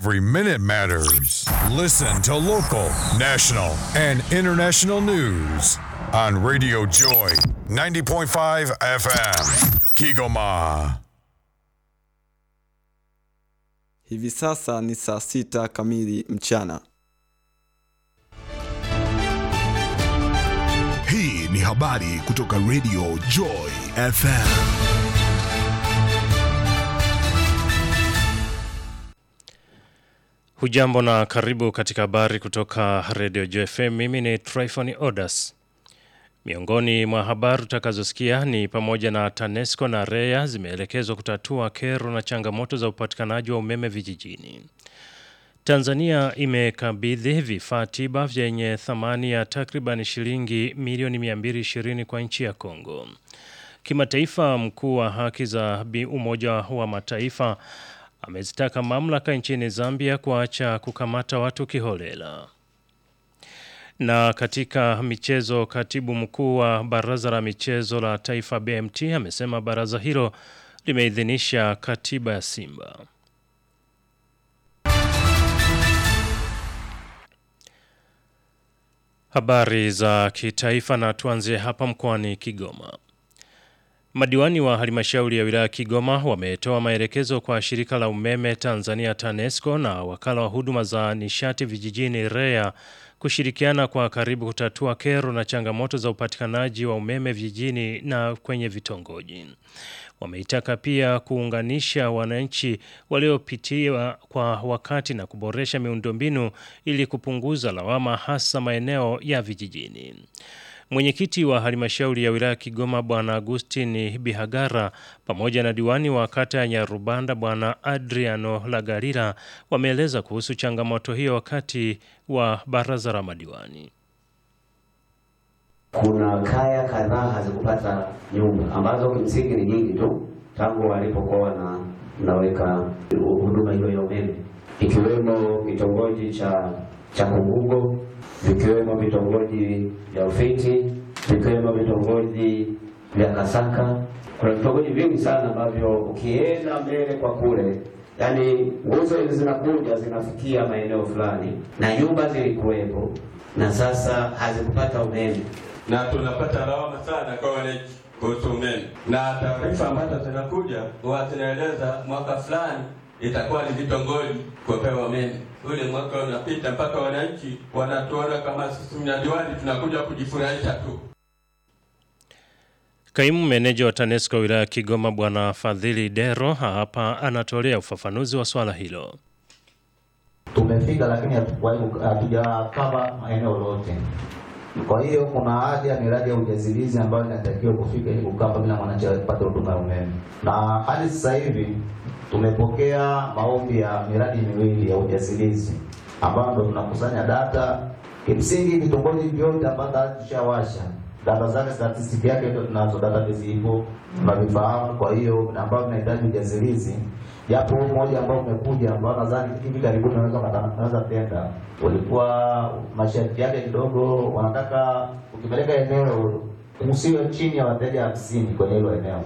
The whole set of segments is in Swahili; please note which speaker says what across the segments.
Speaker 1: Every minute matters. Listen to local, national, and international news on Radio Joy 90.5 FM. Kigoma.
Speaker 2: Hivi sasa ni saa sita kamili mchana.
Speaker 3: Hii ni habari kutoka Radio Joy FM.
Speaker 4: Hujambo na karibu katika habari kutoka Radio JFM. Mimi ni Tryphon Odas. Miongoni mwa habari utakazosikia ni pamoja na TANESCO na REA zimeelekezwa kutatua kero na changamoto za upatikanaji wa umeme vijijini. Tanzania imekabidhi vifaa tiba vyenye thamani ya takriban shilingi milioni 220 kwa nchi ya Kongo. Kimataifa, mkuu wa haki za Umoja wa Mataifa amezitaka mamlaka nchini Zambia kuacha kukamata watu kiholela. Na katika michezo, katibu mkuu wa baraza la michezo la taifa BMT amesema baraza hilo limeidhinisha katiba ya Simba. Habari za kitaifa na tuanzie hapa mkoani Kigoma. Madiwani wa halmashauri ya wilaya Kigoma wametoa maelekezo kwa shirika la umeme Tanzania TANESCO na wakala wa huduma za nishati vijijini REA kushirikiana kwa karibu kutatua kero na changamoto za upatikanaji wa umeme vijijini na kwenye vitongoji. Wameitaka pia kuunganisha wananchi waliopitia kwa wakati na kuboresha miundombinu ili kupunguza lawama hasa maeneo ya vijijini. Mwenyekiti wa halmashauri ya wilaya Kigoma Bwana Agustin Bihagara pamoja na diwani wa kata ya Nyarubanda Bwana Adriano Lagarira wameeleza kuhusu changamoto hiyo wakati wa baraza la madiwani.
Speaker 5: Kuna kaya kadhaa hazikupata nyumba ambazo kimsingi ni nyingi tu tangu walipokuwa na naweka huduma hiyo ya umeme, ikiwemo kitongoji cha cha Kungugo, vikiwemo vitongoji vya Ufiti, vikiwemo vitongoji vya Kasaka. Kuna vitongoji vingi sana ambavyo ukienda mbele kwa kule, yani nguzo hizi zinakuja zinafikia maeneo fulani na nyumba zilikuwepo na sasa hazikupata umeme
Speaker 6: na tunapata lawama sana kwa wananchi kuhusu umeme, na taarifa ambazo zinakuja huwa zinaeleza mwaka fulani itakuwa ni vitongoji kupewa umeme. Ule mwaka unapita mpaka wananchi wanatuona kama sisi mnadiwani tunakuja kujifurahisha tu.
Speaker 4: Kaimu meneja wa TANESCO wilaya Kigoma Bwana Fadhili Dero hapa anatolea ufafanuzi wa swala hilo.
Speaker 7: Tumefika lakini hatujakava maeneo yote. Kwa hiyo kuna haja ya miradi ya ujazilizi ambayo inatakiwa kufika ili kukapa bila mwananchi apate huduma ya umeme, na hadi sasa hivi tumepokea maombi ya miradi miwili ya ujazilizi ambayo ndo tunakusanya data. Kimsingi vitongoji vyote ambavyo tushawasha data zake, statistiki yake ndio tunazo, database ipo, tunavifahamu. Kwa hiyo ambao tunahitaji ujazilizi japo mmoja ambao umekuja ambao nadhani hivi karibuni unaweza tenda, ulikuwa masharti yake kidogo, wanataka ukipeleka eneo usiwe chini ya wateja hamsini kwenye hilo eneo.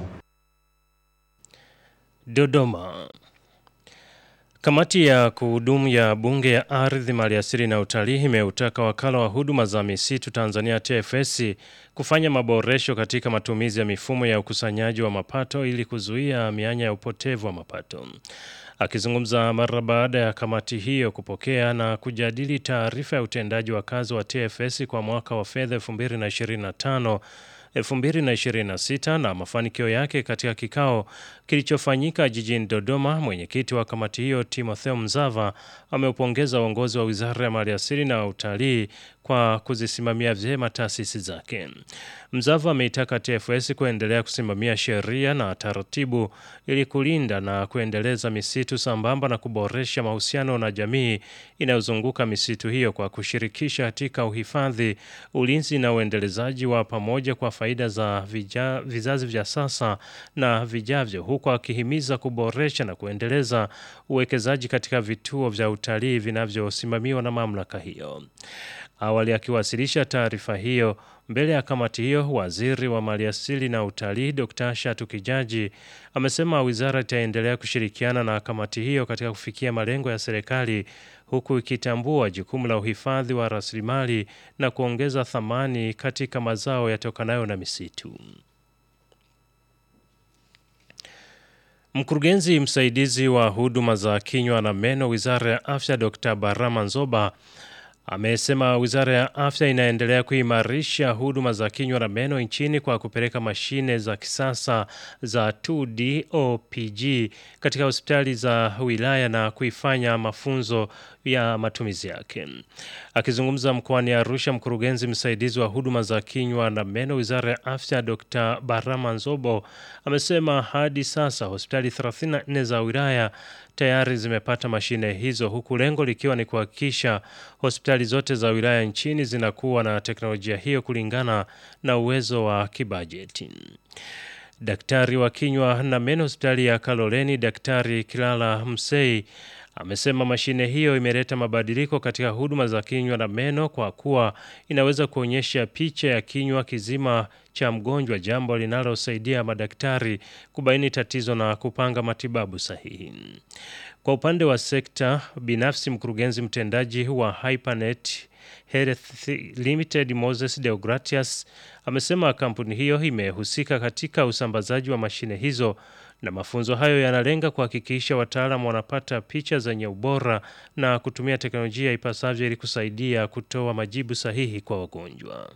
Speaker 4: Dodoma. Kamati ya kuhudumu ya Bunge ya Ardhi, Maliasili na Utalii imeutaka wakala wa huduma za misitu Tanzania TFS kufanya maboresho katika matumizi ya mifumo ya ukusanyaji wa mapato ili kuzuia mianya ya upotevu wa mapato. Akizungumza mara baada ya kamati hiyo kupokea na kujadili taarifa ya utendaji wa kazi wa TFS kwa mwaka wa fedha 2025 2026 na mafanikio yake katika kikao kilichofanyika jijini Dodoma, mwenyekiti wa kamati hiyo Timotheo Mzava ameupongeza uongozi wa Wizara ya Maliasili na Utalii kwa kuzisimamia vyema taasisi zake. Mzava ameitaka TFS kuendelea kusimamia sheria na taratibu ili kulinda na kuendeleza misitu sambamba na kuboresha mahusiano na jamii inayozunguka misitu hiyo kwa kushirikisha katika uhifadhi, ulinzi na uendelezaji wa pamoja kwa faida za vija, vizazi vya sasa na vijavyo, huku akihimiza kuboresha na kuendeleza uwekezaji katika vituo vya utalii vinavyosimamiwa na mamlaka hiyo. Awali Awali akiwasilisha taarifa hiyo mbele ya kamati hiyo, waziri wa maliasili na utalii Dr. Shatu Kijaji amesema wizara itaendelea kushirikiana na kamati hiyo katika kufikia malengo ya serikali huku ikitambua jukumu la uhifadhi wa rasilimali na kuongeza thamani katika mazao yatokanayo na misitu. Mkurugenzi msaidizi wa huduma za kinywa na meno Wizara ya Afya Dr. Barama Nzoba amesema Wizara ya Afya inaendelea kuimarisha huduma za kinywa na meno nchini kwa kupeleka mashine za kisasa za 2D OPG katika hospitali za wilaya na kuifanya mafunzo ya matumizi yake. Akizungumza mkoani Arusha, mkurugenzi msaidizi wa huduma za kinywa na meno Wizara ya Afya Dr. Barama Nzobo amesema hadi sasa hospitali 34 za wilaya tayari zimepata mashine hizo huku lengo likiwa ni kuhakikisha hospitali zote za wilaya nchini zinakuwa na teknolojia hiyo kulingana na uwezo wa kibajeti. Daktari wa kinywa na meno hospitali ya Kaloleni, Daktari Kilala Msei amesema mashine hiyo imeleta mabadiliko katika huduma za kinywa na meno kwa kuwa inaweza kuonyesha picha ya kinywa kizima cha mgonjwa, jambo linalosaidia madaktari kubaini tatizo na kupanga matibabu sahihi. Kwa upande wa sekta binafsi, mkurugenzi mtendaji wa Hypernet Health Limited Moses Deogratias amesema kampuni hiyo imehusika katika usambazaji wa mashine hizo na mafunzo hayo yanalenga kuhakikisha wataalamu wanapata picha zenye ubora na kutumia teknolojia ipasavyo ili kusaidia kutoa majibu sahihi kwa wagonjwa.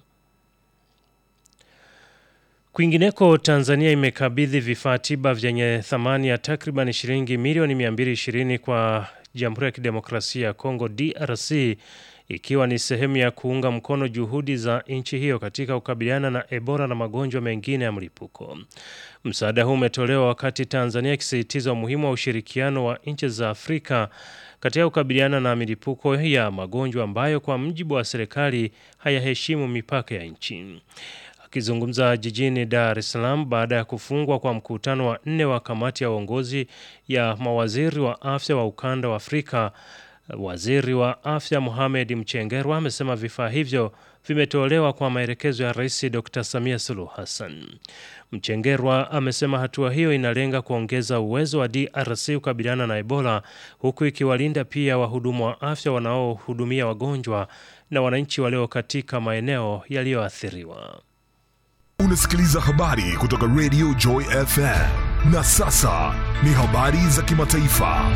Speaker 4: Kwingineko, Tanzania imekabidhi vifaa tiba vyenye thamani ya takriban shilingi milioni 220 kwa Jamhuri ya Kidemokrasia ya Kongo DRC ikiwa ni sehemu ya kuunga mkono juhudi za nchi hiyo katika kukabiliana na Ebola na magonjwa mengine ya mlipuko. Msaada huu umetolewa wakati Tanzania ikisisitiza umuhimu wa ushirikiano wa nchi za Afrika katika kukabiliana na milipuko ya magonjwa ambayo kwa mjibu wa serikali hayaheshimu mipaka ya nchi. Akizungumza jijini Dar es Salaam baada ya kufungwa kwa mkutano wa nne wa kamati ya uongozi ya mawaziri wa afya wa ukanda wa Afrika, waziri wa afya Mohamed Mchengerwa amesema vifaa hivyo vimetolewa kwa maelekezo ya Rais Dr. Samia Suluhu Hassan. Mchengerwa amesema hatua hiyo inalenga kuongeza uwezo wa DRC kukabiliana na Ebola huku ikiwalinda pia wahudumu wa afya wanaohudumia wagonjwa na wananchi walio katika maeneo yaliyoathiriwa.
Speaker 3: Unasikiliza habari kutoka Radio Joy FM. Na sasa ni habari za kimataifa.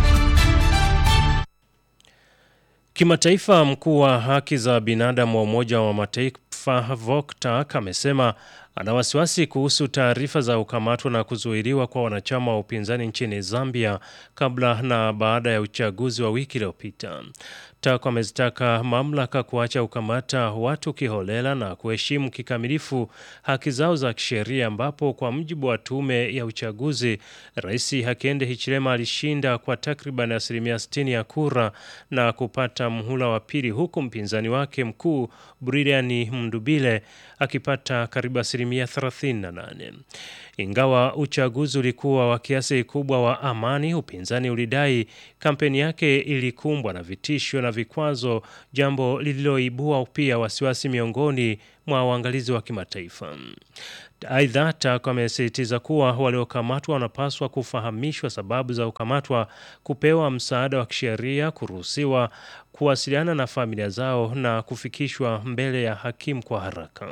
Speaker 4: Kimataifa, mkuu wa haki za binadamu wa Umoja wa Mataifa Volker amesema ana wasiwasi kuhusu taarifa za kukamatwa na kuzuiliwa kwa wanachama wa upinzani nchini Zambia kabla na baada ya uchaguzi wa wiki iliyopita. TAC amezitaka mamlaka kuacha kukamata watu kiholela na kuheshimu kikamilifu haki zao za kisheria, ambapo kwa mujibu wa tume ya uchaguzi, Rais Hakainde Hichilema alishinda kwa takriban asilimia 60 ya kura na kupata mhula wa pili, huku mpinzani wake mkuu Brian Mndubile akipata karibu asilimia 38. Ingawa uchaguzi ulikuwa wa kiasi kikubwa wa amani, upinzani ulidai kampeni yake ilikumbwa na vitisho na vikwazo, jambo lililoibua pia wasiwasi miongoni mwa waangalizi wa kimataifa. Aidha, TAC amesisitiza kuwa waliokamatwa wanapaswa kufahamishwa sababu za kukamatwa, kupewa msaada wa kisheria, kuruhusiwa kuwasiliana na familia zao na kufikishwa mbele ya hakimu kwa haraka.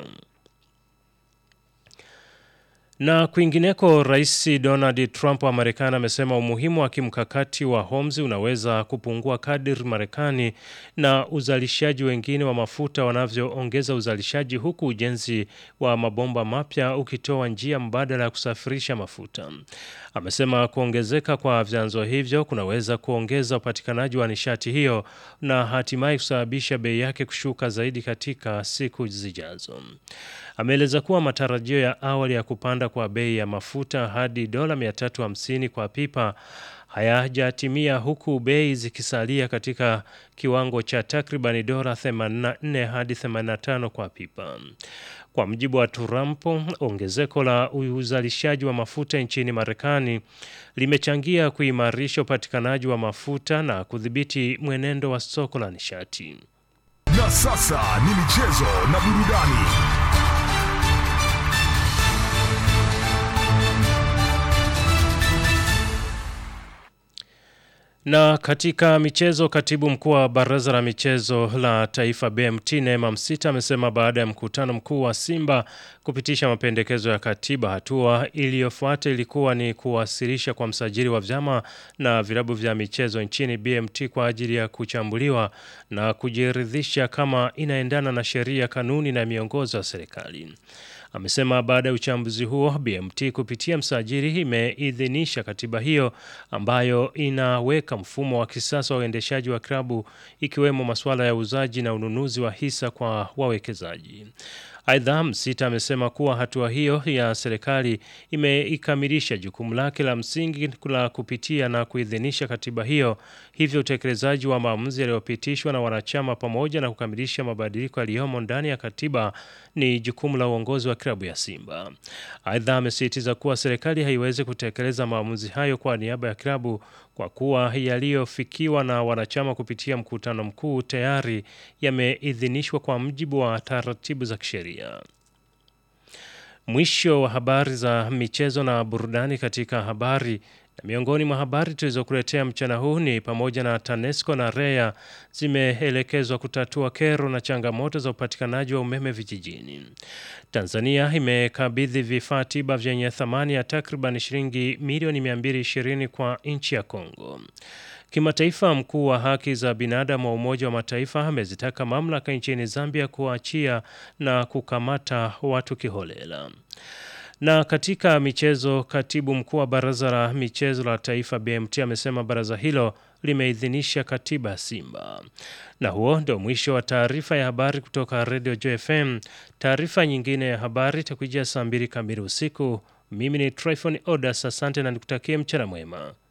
Speaker 4: Na kwingineko, Rais Donald Trump wa Marekani amesema umuhimu wa kimkakati wa Hormuz unaweza kupungua kadiri Marekani na uzalishaji wengine wa mafuta wanavyoongeza uzalishaji, huku ujenzi wa mabomba mapya ukitoa njia mbadala ya kusafirisha mafuta. Amesema kuongezeka kwa vyanzo hivyo kunaweza kuongeza upatikanaji wa nishati hiyo na hatimaye kusababisha bei yake kushuka zaidi katika siku zijazo. Ameeleza kuwa matarajio ya awali ya kupanda kwa bei ya mafuta hadi dola 350 kwa pipa hayajatimia huku bei zikisalia katika kiwango cha takribani dola 84 hadi 85 kwa pipa. Kwa mujibu wa Trump, ongezeko la uzalishaji wa mafuta nchini Marekani limechangia kuimarisha upatikanaji wa mafuta na kudhibiti mwenendo wa soko la nishati.
Speaker 3: Na Na sasa ni michezo na burudani.
Speaker 4: Na katika michezo, katibu mkuu wa baraza la michezo la taifa BMT Neema Msita amesema baada ya mkutano mkuu wa Simba kupitisha mapendekezo ya katiba, hatua iliyofuata ilikuwa ni kuwasilisha kwa msajili wa vyama na vilabu vya michezo nchini BMT kwa ajili ya kuchambuliwa na kujiridhisha kama inaendana na sheria, kanuni na miongozo ya serikali. Amesema baada ya uchambuzi huo BMT kupitia msajili imeidhinisha katiba hiyo ambayo inaweka mfumo wa kisasa wa uendeshaji wa klabu ikiwemo masuala ya uuzaji na ununuzi wa hisa kwa wawekezaji. Aidha, Msita amesema kuwa hatua hiyo ya serikali imeikamilisha jukumu lake la msingi la kupitia na kuidhinisha katiba hiyo, hivyo utekelezaji wa maamuzi yaliyopitishwa na wanachama pamoja na kukamilisha mabadiliko yaliyomo ndani ya katiba ni jukumu la uongozi wa klabu ya Simba. Aidha, amesisitiza kuwa serikali haiwezi kutekeleza maamuzi hayo kwa niaba ya klabu kwa kuwa yaliyofikiwa na wanachama kupitia mkutano mkuu tayari yameidhinishwa kwa mujibu wa taratibu za kisheria. Mwisho wa habari za michezo na burudani katika habari na miongoni mwa habari tulizokuletea mchana huu ni pamoja na TANESCO na REA zimeelekezwa kutatua kero na changamoto za upatikanaji wa umeme vijijini. Tanzania imekabidhi vifaa tiba vyenye thamani ya takriban shilingi milioni 220 kwa nchi ya Kongo. Kimataifa, mkuu wa haki za binadamu wa Umoja wa Mataifa amezitaka mamlaka nchini Zambia kuachia na kukamata watu kiholela. Na katika michezo, katibu mkuu wa baraza la michezo la taifa BMT amesema baraza hilo limeidhinisha katiba ya Simba. Na huo ndio mwisho wa taarifa ya habari kutoka Radio JFM. Taarifa nyingine ya habari itakujia saa mbili kamili usiku. Mimi ni Tryphon Odas, asante na nikutakie mchana mwema.